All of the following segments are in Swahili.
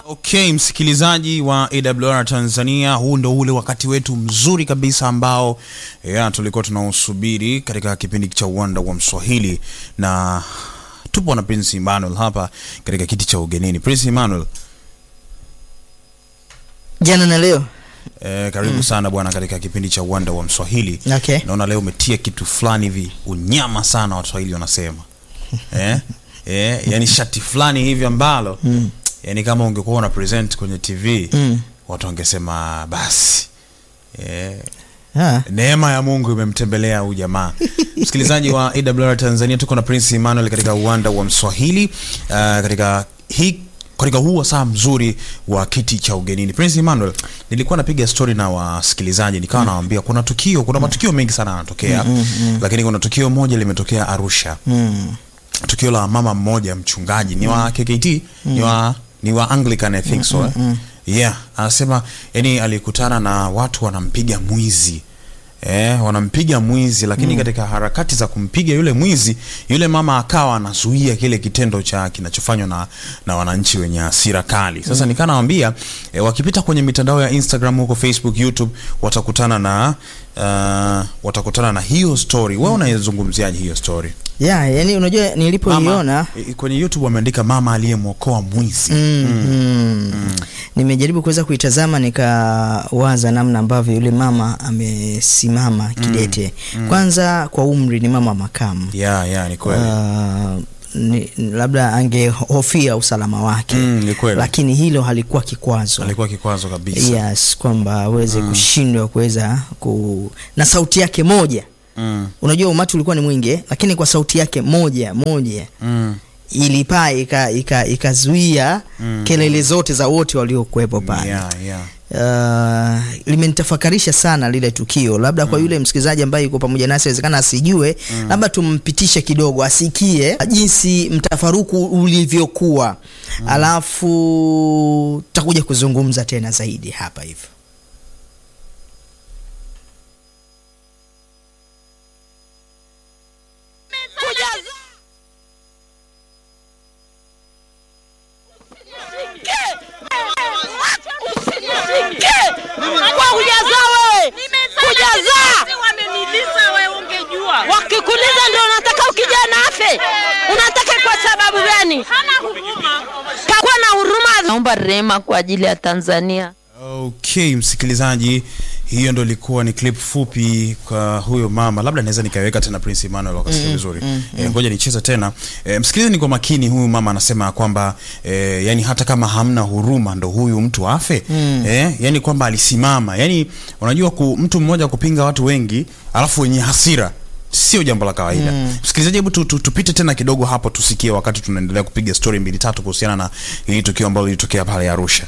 Okay, msikilizaji wa AWR Tanzania, huu ndo ule wakati wetu mzuri kabisa ambao ya, tulikuwa tunausubiri katika kipindi cha uwanda wa Mswahili, na tupo na Prince Emmanuel hapa katika kiti cha ugenini. Prince Emmanuel, jana na leo eh, karibu sana bwana katika kipindi cha uwanda wa Mswahili. Okay. Naona leo umetia kitu fulani hivi unyama sana, Waswahili wanasema eh? Eh, yani shati fulani hivi ambalo mm. yani kama ungekuwa una present kwenye TV Mm. watu wangesema basi eh, Ah. neema ya Mungu imemtembelea huyu jamaa. Msikilizaji wa AWR Tanzania, tuko na Prince Emmanuel katika uwanda wa Mswahili uh, katika hii katika huu wasaa mzuri wa kiti cha ugenini. Prince Emmanuel, nilikuwa napiga story na wasikilizaji nikawa nawaambia kuna tukio, kuna matukio mengi sana yanatokea, lakini kuna tukio moja limetokea Arusha Mm. tukio la mama mmoja mchungaji ni wa KKT ni wa ni wa Anglican I think so eh? yeah anasema yani alikutana na watu wanampiga mwizi Eh, wanampiga mwizi lakini katika harakati za kumpiga yule mwizi yule mama akawa anazuia kile kitendo cha kinachofanywa na, na wananchi wenye hasira kali. Sasa nikaa nawambia eh, wakipita kwenye mitandao ya Instagram huko Facebook, YouTube watakutana na uh, watakutana na hiyo story. Wewe unaizungumziaje hiyo story? Yeah, yani unajua nilipoiona Mama, i- kwenye YouTube wameandika mama aliyemwokoa mwizi. mm, mm. nimejaribu kuweza kuitazama nikawaza namna ambavyo yule mama amesimama kidete kwanza kwa umri ni mama makamu Yeah, yeah, ni kweli. Ah, ni, labda angehofia usalama wake Mm, ni kweli. lakini hilo halikuwa kikwazo Alikuwa kikwazo kabisa. yes kwamba aweze kushindwa kuweza ku na sauti yake moja Mm, unajua umati ulikuwa ni mwingi eh, lakini kwa sauti yake moja moja mm, ilipaa ika- ika- ikazuia Mm. kelele zote za wote waliokuwepo pale yeah, yeah. Uh, limenitafakarisha sana lile tukio labda kwa yule msikilizaji ambaye yuko pamoja nasi awezekana asijue labda tumpitishe kidogo asikie jinsi mtafaruku ulivyokuwa alafu tutakuja kuzungumza tena zaidi hapa hivyo Kwa kujaza wewe. Kujaza. Wameniliza wewe ungejua. Wakikuliza ndio unataka ukijana afe. Unataka kwa sababu gani? Hana huruma. Kakuwa na huruma. Naomba rehema kwa ajili ya Tanzania. Okay, msikilizaji, hiyo ndo ilikuwa ni clip fupi kwa huyo mama. Labda naweza nikaiweka tena Prince Emmanuel wakasikia vizuri. Eh, ngoja nicheze tena. Eh, msikilizeni kwa makini, huyu mama anasema kwamba eh, yani hata kama hamna huruma ndo huyu mtu afe. Eh, yani kwamba alisimama. Yani unajua ku, mtu mmoja kupinga watu wengi alafu wenye hasira sio jambo la kawaida. Msikilizaji, hebu tu, tu, tupite tena kidogo hapo tusikie, wakati tunaendelea kupiga story mbili tatu kuhusiana na hili tukio ambalo lilitokea pale Arusha.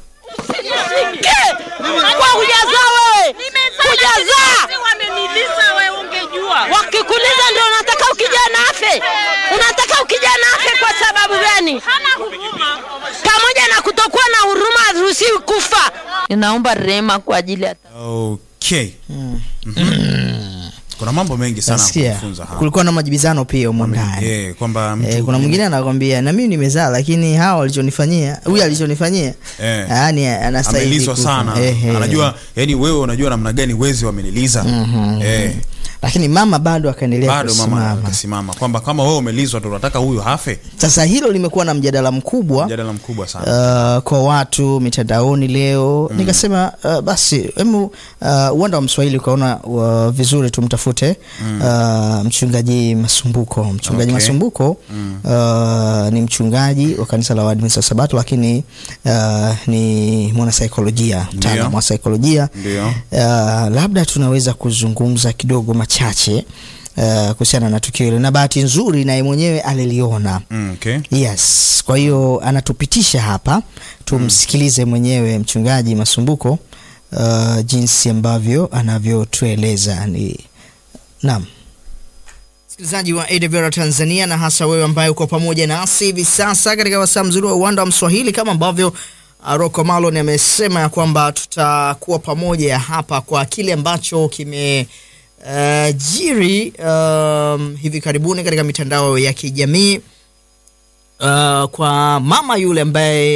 Kwa kujaza wewe. Kujaza. Wameniliza wewe ungejua. Wakikuliza ndio unataka ukijana afe. Unataka ukijana afe kwa sababu gani? Hana huruma. Pamoja na kutokuwa na huruma haruhusiwi kufa. Ninaomba rehema kwa ajili ya Okay. Mhm. Kuna mambo mengi sana ya nasikia kujifunza hapa. kulikuwa na majibizano pia humo ndani Eh, kwamba mtu Eh, kuna mwingine anakwambia na mimi nimezaa lakini hawa walichonifanyia huyu alichonifanyia Eh. yani anastahili amelizwa kufa. sana. Eh, eh. Anajua yani wewe unajua namna gani wezi wameniliza. Eh, lakini mama bado akaendelea bado mama kusimama akasimama kwamba kama wewe umelizwa tu unataka huyu hafe. sasa hilo limekuwa na mjadala mkubwa Mjadala mkubwa sana. uh, kwa watu mitandaoni leo nikasema uh, basi hemu uh, uwanda wa mswahili ukaona uh, vizuri tumtafute uh, mchungaji masumbuko mchungaji Okay. masumbuko uh, ni mchungaji wa kanisa la waadventista wa sabato lakini uh, ni mwanasaikolojia mtaalamu wa saikolojia Ndio. uh, labda tunaweza kuzungumza kidogo machache uh, kuhusiana na tukio hilo na bahati nzuri naye mwenyewe aliliona Mm, okay. yes kwa hiyo anatupitisha hapa tumsikilize mwenyewe mchungaji masumbuko uh, jinsi ambavyo anavyotueleza ni naam msikilizaji wa AWR Tanzania na hasa wewe ambaye uko pamoja nasi hivi sasa katika wasaa mzuri wa uwanda wa Mswahili kama ambavyo uh, Rocco Malon amesema ya kwamba tutakuwa pamoja hapa kwa kile ambacho kime uh, jiri um, hivi karibuni katika mitandao ya kijamii uh, kwa mama yule ambaye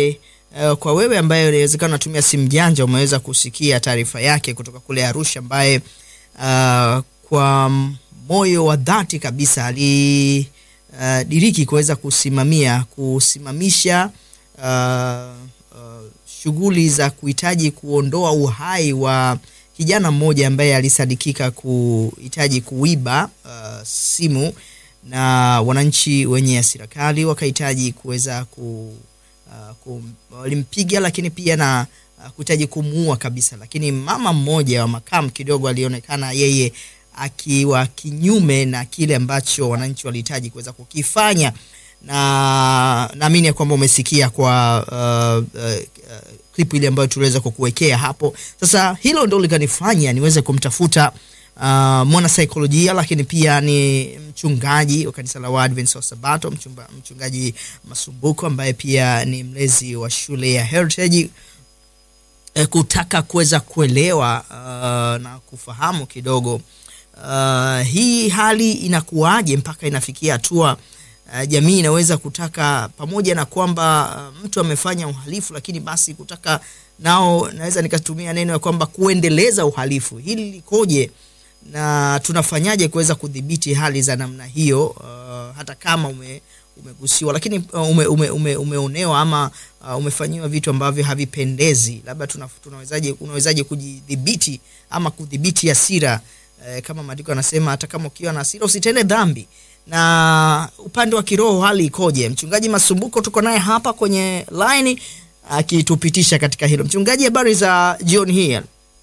uh, kwa wewe ambaye inawezekana unatumia simu janja umeweza kusikia taarifa yake kutoka kule Arusha ambaye uh, kwa moyo wa dhati kabisa alidiriki kuweza kusimamia kusimamisha uh, uh, shughuli za kuhitaji kuondoa uhai wa kijana mmoja ambaye alisadikika kuhitaji kuiba uh, simu na wananchi wenye hasira kali wakahitaji kuweza ku, uh, kum, walimpiga lakini pia na uh, kuhitaji kumuua kabisa, lakini mama mmoja wa makamu kidogo alionekana yeye akiwa kinyume na kile ambacho wananchi walihitaji kuweza kukifanya, na naamini ya kwamba umesikia kwa uh, uh, uh, klipu ile ambayo tuliweza kukuwekea hapo. Sasa hilo ndo likanifanya niweze kumtafuta uh, mwanasaikolojia lakini pia ni mchungaji wa kanisa la Waadventista wa Sabato, mchumba, mchungaji Masumbuko ambaye pia ni mlezi wa shule ya Heritage eh, kutaka kuweza kuelewa uh, na kufahamu kidogo uh, hii hali inakuwaje mpaka inafikia hatua uh, jamii inaweza kutaka pamoja na kwamba uh, mtu amefanya uhalifu, lakini basi kutaka nao, naweza nikatumia neno ya kwamba kuendeleza uhalifu. Hili likoje na tunafanyaje kuweza kudhibiti hali za namna hiyo, uh, hata kama ume umegusiwa lakini uh, ume, ume, ume, umeonewa ama uh, umefanyiwa vitu ambavyo havipendezi, labda tuna, tunawezaje unawezaje kujidhibiti ama kudhibiti hasira eh, kama maandiko yanasema hata kama ukiwa na hasira usitende dhambi. Na upande wa kiroho hali ikoje? Mchungaji Masumbuko tuko naye hapa kwenye line akitupitisha katika hilo. Mchungaji, habari za jioni hii?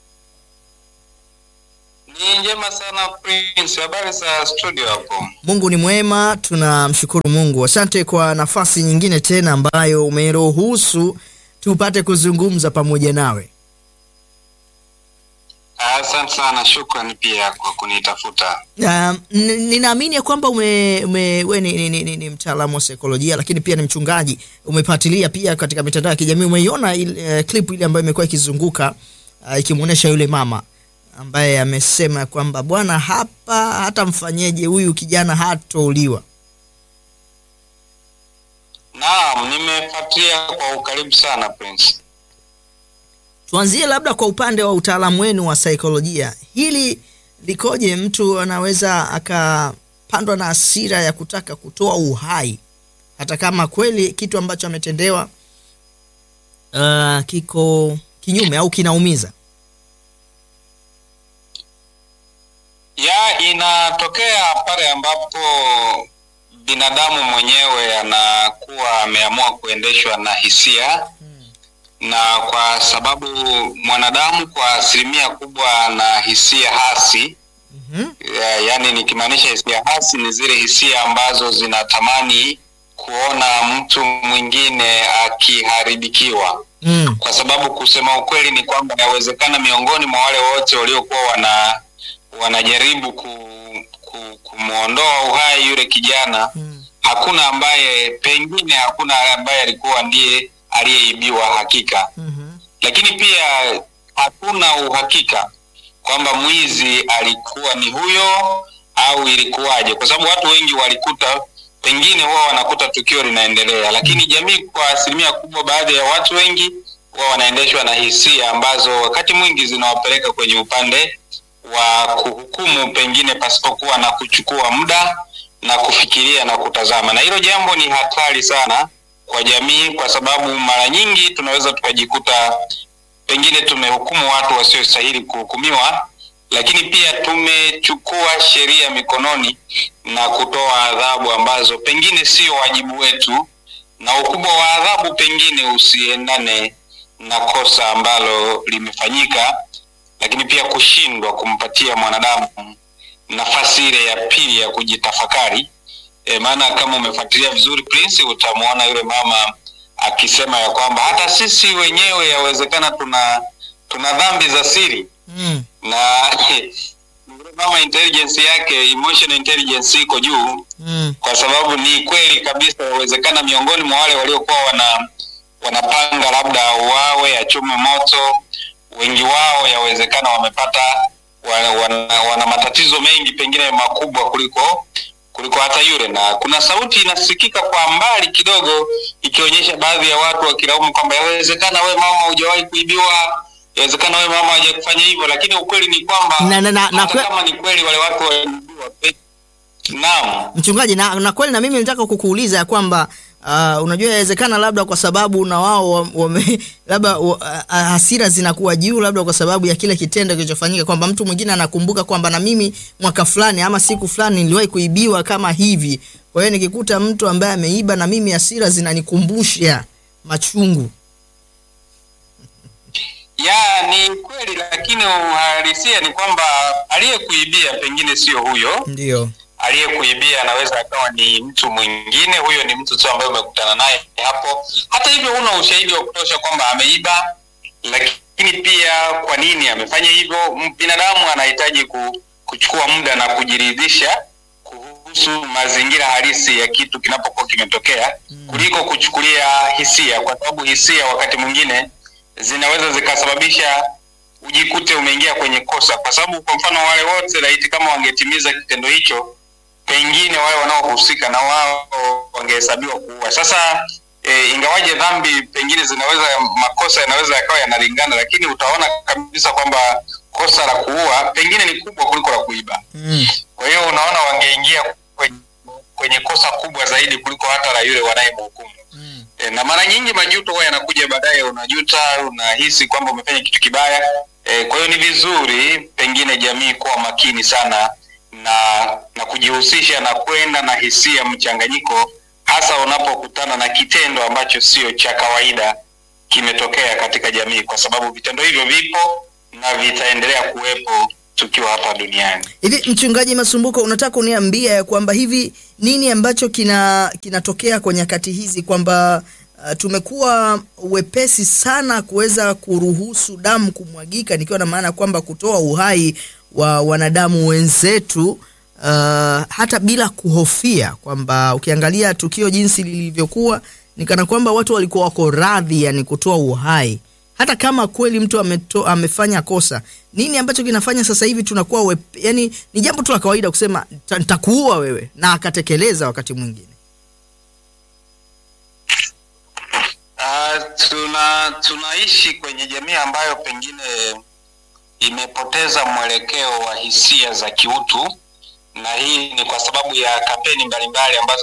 Ni njema sana Prince, habari za studio hapo? Mungu ni mwema, tunamshukuru Mungu. Asante kwa nafasi nyingine tena ambayo umeruhusu tupate kuzungumza pamoja nawe. Asante sana, shukrani pia kwa kunitafuta. Um, n- ninaamini ya kwamba ume, ume, we ni, ni, ni, ni, ni mtaalamu wa saikolojia lakini pia ni mchungaji. Umepatilia pia katika mitandao ya kijamii, umeiona ile, uh, clip ile ambayo imekuwa ikizunguka uh, ikimwonyesha yule mama ambaye amesema kwamba bwana, hapa hata mfanyeje huyu kijana hatouliwa. Naam, nimefuatilia kwa ukaribu sana Prince. Tuanzie labda kwa upande wa utaalamu wenu wa saikolojia, hili likoje? Mtu anaweza akapandwa na hasira ya kutaka kutoa uhai hata kama kweli kitu ambacho ametendewa uh, kiko kinyume au kinaumiza. Ya inatokea pale ambapo binadamu mwenyewe anakuwa ameamua kuendeshwa na hisia na kwa sababu mwanadamu kwa asilimia kubwa ana hisia hasi Mhm. ya, yani nikimaanisha hisia hasi ni zile hisia ambazo zinatamani kuona mtu mwingine akiharibikiwa Mm. kwa sababu kusema ukweli ni kwamba inawezekana miongoni mwa wale wote waliokuwa wana wanajaribu ku, ku, kumwondoa uhai yule kijana Mm. hakuna ambaye pengine hakuna ambaye alikuwa ndiye aliyeibiwa hakika Mhm. lakini pia hakuna uhakika kwamba mwizi alikuwa ni huyo au ilikuwaje kwa sababu watu wengi walikuta pengine huwa wanakuta tukio linaendelea lakini jamii kwa asilimia kubwa baadhi ya watu wengi huwa wanaendeshwa na hisia ambazo wakati mwingi zinawapeleka kwenye upande wa kuhukumu pengine pasipokuwa na kuchukua muda na kufikiria na kutazama na hilo jambo ni hatari sana kwa jamii kwa sababu mara nyingi tunaweza tukajikuta pengine tumehukumu watu wasiostahili kuhukumiwa lakini pia tumechukua sheria mikononi na kutoa adhabu ambazo pengine sio wajibu wetu na ukubwa wa adhabu pengine usiendane na kosa ambalo limefanyika lakini pia kushindwa kumpatia mwanadamu nafasi ile ya pili ya kujitafakari e, maana kama umefuatilia vizuri Prince utamwona yule mama akisema ya kwamba hata sisi wenyewe yawezekana tuna tuna dhambi za siri Mm. na yule mama intelligence yake emotional intelligence iko juu Mm. kwa sababu ni kweli kabisa yawezekana miongoni mwa wale waliokuwa wana wanapanga labda wawe achome moto wengi wao yawezekana wamepata wana, wana, wana matatizo mengi pengine makubwa kuliko kuliko hata yule, na kuna sauti inasikika kwa mbali kidogo ikionyesha baadhi ya watu wakilaumu kwamba yawezekana we mama hujawahi kuibiwa, yawezekana we mama hajakufanya hivyo, lakini ukweli ni kwamba Na- na- na- na hata kwe- kama ni kweli wale watu waliibiwa, pe- naam mchungaji na, na kweli na mimi nataka kukuuliza ya kwamba uh, unajua inawezekana labda kwa sababu na wao wa- wame labda wa- uh, hasira zinakuwa juu labda kwa sababu ya kile kitendo kilichofanyika kwamba mtu mwingine anakumbuka kwamba na mimi mwaka fulani ama siku fulani niliwahi kuibiwa kama hivi kwa hiyo nikikuta mtu ambaye ameiba na mimi hasira zinanikumbusha machungu ya ni kweli, lakini uhalisia ni kwamba aliyekuibia pengine sio huyo ndio aliyekuibia anaweza akawa ni mtu mwingine. Huyo ni mtu tu ambaye umekutana naye hapo. Hata hivyo, huna ushahidi wa kutosha kwamba ameiba, lakini pia kwa nini amefanya hivyo. M- Binadamu anahitaji ku, kuchukua muda na kujiridhisha kuhusu mazingira halisi ya kitu kinapokuwa kimetokea kuliko kuchukulia hisia, kwa sababu hisia wakati mwingine zinaweza zikasababisha ujikute umeingia kwenye kosa, kwa sababu kwa mfano wale wote laiti kama wangetimiza kitendo hicho, pengine wale wanaohusika na wao wangehesabiwa kuua. Sasa e, ingawaje dhambi pengine zinaweza makosa yanaweza yakawa yanalingana, lakini utaona kabisa kwamba kosa la kuua pengine ni kubwa kuliko la kuiba. mm. Kwa hiyo unaona wangeingia kwenye, kwenye kosa kubwa zaidi kuliko hata la yule wanayemhukumu. Mm. E, na mara nyingi majuto huwa yanakuja baadaye, unajuta, unahisi kwamba umefanya kitu kibaya. E, kwa hiyo ni vizuri pengine jamii kuwa makini sana na na kujihusisha na kwenda na hisia mchanganyiko, hasa unapokutana na kitendo ambacho sio cha kawaida kimetokea katika jamii, kwa sababu vitendo hivyo vipo na vitaendelea kuwepo tukiwa hapa duniani. hivi mchungaji masumbuko unataka kuniambia ya kwamba hivi nini ambacho kina kinatokea kwa nyakati hizi kwamba uh, tumekuwa wepesi sana kuweza kuruhusu damu kumwagika nikiwa na maana kwamba kutoa uhai wa wanadamu wenzetu uh, hata bila kuhofia kwamba ukiangalia tukio jinsi lilivyokuwa ni kana kwamba watu walikuwa wako radhi yani kutoa uhai hata kama kweli mtu ameto, amefanya kosa nini ambacho kinafanya sasa hivi tunakuwa wep, yani ni jambo tu la kawaida kusema "Ta- nitakuua wewe na akatekeleza wakati mwingine Uh, tuna tunaishi kwenye jamii ambayo pengine imepoteza mwelekeo wa hisia za kiutu, na hii ni kwa sababu ya kampeni mbalimbali ambazo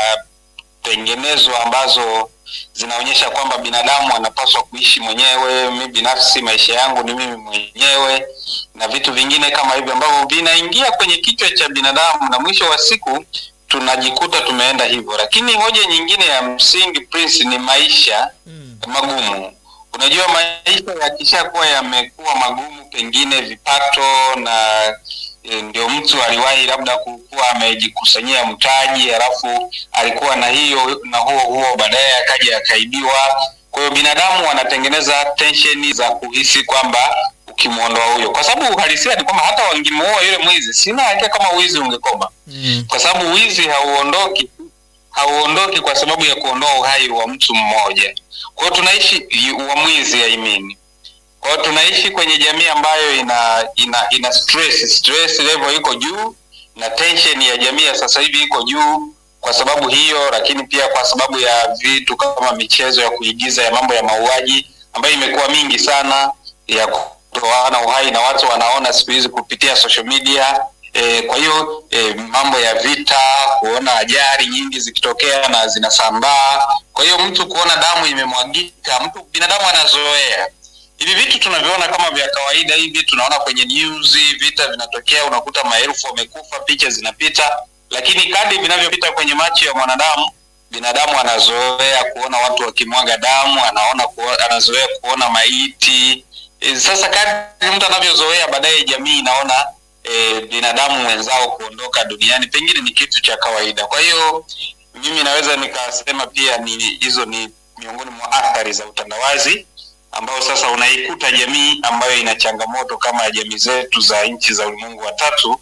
zinatengenezwa ambazo zinaonyesha kwamba binadamu anapaswa kuishi mwenyewe. Mi binafsi maisha yangu ni mimi mwenyewe, na vitu vingine kama hivyo ambavyo vinaingia kwenye kichwa cha binadamu, na mwisho wa siku tunajikuta tumeenda hivyo. Lakini hoja nyingine ya msingi Prince, ni maisha magumu. Unajua, maisha yakishakuwa yamekuwa magumu, pengine vipato na e, ndio mtu aliwahi labda kuwa amejikusanyia mtaji, halafu alikuwa na hiyo na huo huo, baadaye akaja akaibiwa. Kwa hiyo binadamu wanatengeneza tensheni za kuhisi kwamba ukimwondoa huyo, kwa sababu uhalisia ni kwamba hata wangemuua yule mwizi, sina hakika kama wizi ungekoma, mm. kwa sababu wizi hauondoki hauondoki kwa sababu ya kuondoa uhai wa mtu mmoja. Kwa hiyo tunaishi wa mwizi I mean. Kwa hiyo tunaishi kwenye jamii ambayo ina ina ina stress, stress level iko juu na tension ya jamii ya sasa hivi iko juu kwa sababu hiyo, lakini pia kwa sababu ya vitu kama michezo ya kuigiza ya mambo ya mauaji ambayo imekuwa mingi sana ya kutoana uhai na watu wanaona siku hizi kupitia social media E, kwa hiyo e, mambo ya vita, kuona ajali nyingi zikitokea na zinasambaa. Kwa hiyo mtu kuona damu imemwagika, mtu binadamu anazoea hivi vitu tunavyoona kama vya kawaida hivi, tunaona kwenye news, vita vinatokea, unakuta maelfu wamekufa, picha zinapita, lakini kadri vinavyopita kwenye macho ya mwanadamu, binadamu anazoea kuona watu wakimwaga damu, anaona kuo, anazoea kuona maiti. E, sasa kadri mtu anavyozoea, baadaye jamii inaona e, binadamu wenzao kuondoka duniani pengine ni kitu cha kawaida. Kwa hiyo mimi naweza nikasema pia ni hizo ni miongoni mwa athari za utandawazi ambao sasa unaikuta jamii ambayo ina changamoto kama jamii zetu za nchi za ulimwengu wa tatu.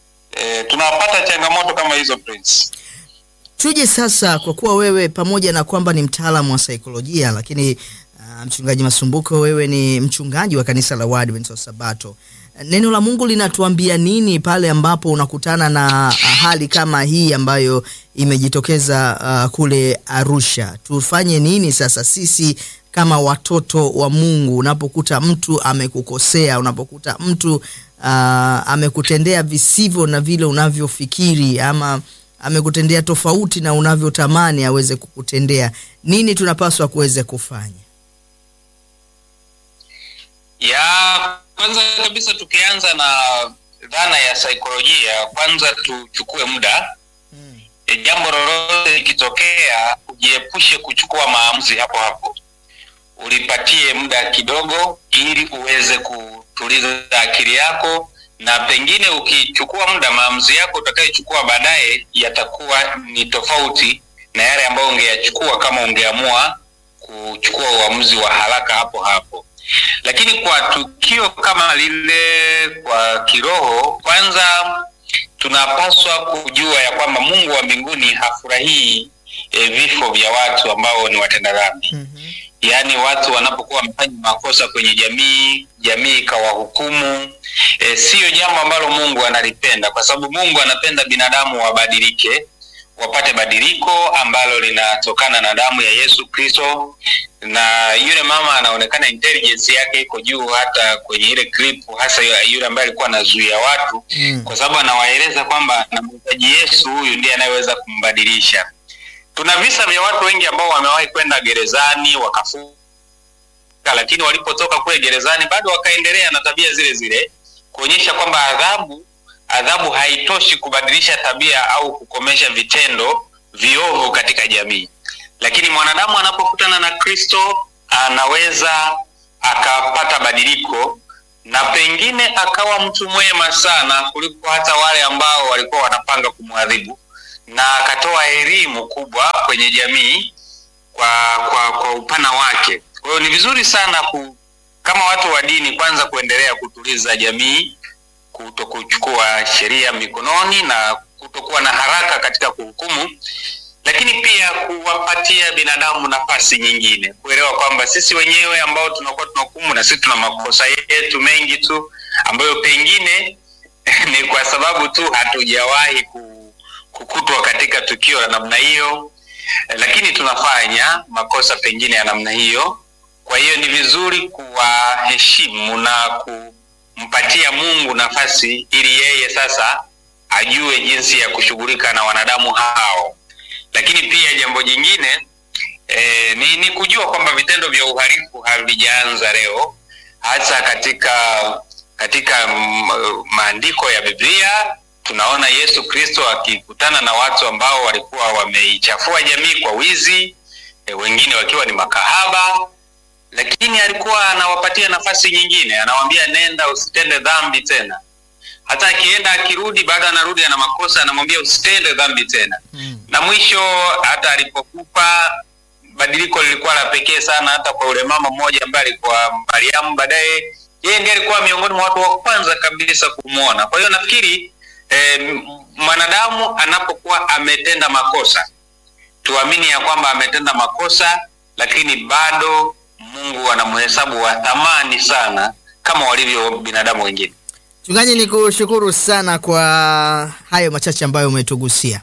E, tunapata changamoto kama hizo Prince. tuje sasa kwa kuwa wewe pamoja na kwamba ni mtaalamu wa saikolojia lakini Uh, mchungaji Masumbuko, wewe ni mchungaji wa kanisa la Waadventista wa Sabato. Neno la Mungu linatuambia nini pale ambapo unakutana na uh, hali kama hii ambayo imejitokeza uh, kule Arusha? Tufanye nini sasa sisi kama watoto wa Mungu, unapokuta mtu amekukosea, unapokuta mtu uh, amekutendea visivyo na vile unavyofikiri ama amekutendea tofauti na unavyotamani aweze kukutendea, nini tunapaswa kuweze kufanya? ya kwanza kabisa tukianza na dhana ya saikolojia kwanza tuchukue muda e, jambo lolote likitokea ujiepushe kuchukua maamuzi hapo hapo ulipatie muda kidogo ili uweze kutuliza akili yako na pengine ukichukua muda maamuzi yako utakayochukua baadaye yatakuwa ni tofauti na yale ambayo ungeyachukua kama ungeamua kuchukua uamuzi wa haraka hapo hapo lakini kwa tukio kama lile kwa kiroho kwanza tunapaswa kujua ya kwamba mungu wa mbinguni hafurahii e, vifo vya watu ambao ni watenda dhambi mm-hmm. yaani watu wanapokuwa wamefanya makosa kwenye jamii jamii ikawahukumu e, siyo jambo ambalo mungu analipenda kwa sababu mungu anapenda binadamu wabadilike wapate badiliko ambalo linatokana na damu ya yesu kristo na yule mama anaonekana intelligence yake iko juu hata kwenye ile clip hasa yule ambaye alikuwa anazuia watu mm. kwa sababu anawaeleza kwamba namhitaji yesu huyu ndiye anayeweza kumbadilisha tuna visa vya watu wengi ambao wamewahi kwenda gerezani wakafuka lakini walipotoka kule gerezani bado wakaendelea na tabia zile zile kuonyesha kwamba adhabu adhabu haitoshi kubadilisha tabia au kukomesha vitendo viovu katika jamii lakini mwanadamu anapokutana na kristo anaweza akapata badiliko na pengine akawa mtu mwema sana kuliko hata wale ambao walikuwa wanapanga kumwadhibu na akatoa elimu kubwa kwenye jamii kwa kwa, kwa upana wake kwa hiyo ni vizuri sana ku, kama watu wa dini kwanza kuendelea kutuliza jamii kuto kuchukua sheria mikononi na kutokuwa na haraka katika kuhukumu lakini pia kuwapatia binadamu nafasi nyingine kuelewa kwamba sisi wenyewe ambao tunakuwa tunahukumu na sisi tuna makosa yetu mengi tu ambayo pengine ni kwa sababu tu hatujawahi ku, kukutwa katika tukio la namna hiyo lakini tunafanya makosa pengine ya namna hiyo kwa hiyo ni vizuri kuwaheshimu na kumpatia mungu nafasi ili yeye sasa ajue jinsi ya kushughulika na wanadamu hao lakini pia jambo jingine e, ni, ni kujua kwamba vitendo vya uhalifu havijaanza leo hasa katika katika maandiko ya biblia tunaona yesu kristo akikutana na watu ambao walikuwa wameichafua jamii kwa wizi e, wengine wakiwa ni makahaba lakini alikuwa anawapatia nafasi nyingine anawambia nenda usitende dhambi tena hata akienda akirudi bado anarudi ana makosa anamwambia usitende dhambi tena mm. na mwisho hata alipokufa badiliko lilikuwa la pekee sana hata kwa ule mama mmoja ambaye alikuwa mariamu baadaye yeye ndiye alikuwa miongoni mwa watu wa kwanza kabisa kumwona kwa hiyo nafikiri eh, mwanadamu anapokuwa ametenda makosa tuamini ya kwamba ametenda makosa lakini bado mungu anamhesabu wa thamani sana kama walivyo binadamu wengine Mchungaji, ni kushukuru sana kwa hayo machache ambayo umetugusia.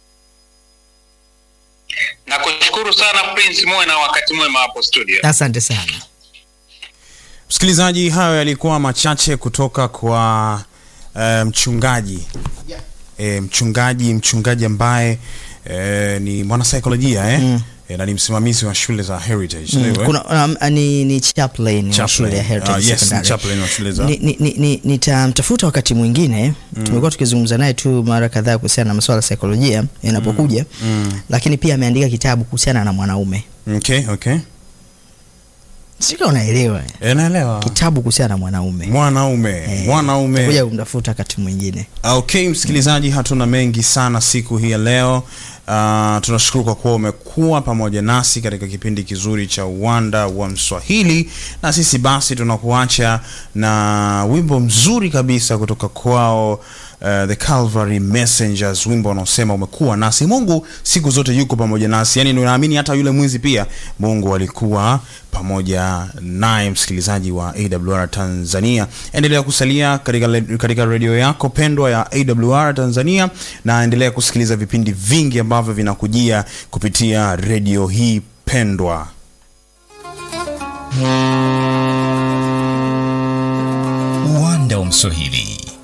na kushukuru sana prince muwe na wakati mwema hapo studio Asante sana. msikilizaji hayo yalikuwa machache kutoka kwa uh, mchungaji e, mchungaji mchungaji ambaye e, ni mwanasaikolojia eh? mm. e, na ni msimamizi wa shule za heritage Mm, Ndio, eh? kuna um, ni, ni chaplain wa Chaplain. shule ya Heritage Ah, yes, ni Secondary. chaplain wa shule za- Ni- ni- ni- ni- nitamtafuta wakati mwingine tumekuwa tukizungumza naye tu mara kadhaa kuhusiana na masuala ya saikolojia yanapokuja lakini pia ameandika kitabu kuhusiana na mwanaume okay, okay. sika unaelewa E, naelewa kitabu kuhusiana na mwanaume mwanaume mwanaume kuja kumtafuta wakati mwingine okay msikilizaji hatuna mengi sana siku hii ya leo uh, tunashukuru kwa kuwa umekuwa pamoja nasi katika kipindi kizuri cha uwanda wa mswahili na sisi basi tunakuacha na wimbo mzuri kabisa kutoka kwao uh, the Calvary Messengers, wimbo unaosema umekuwa nasi. Mungu siku zote yuko pamoja nasi, yani naamini hata yule mwizi pia Mungu alikuwa pamoja naye. Msikilizaji wa AWR Tanzania, endelea kusalia katika, le- katika redio yako pendwa ya AWR Tanzania na endelea kusikiliza vipindi vingi ambavyo vinakujia kupitia redio hii pendwa. uwanda wa Mswahili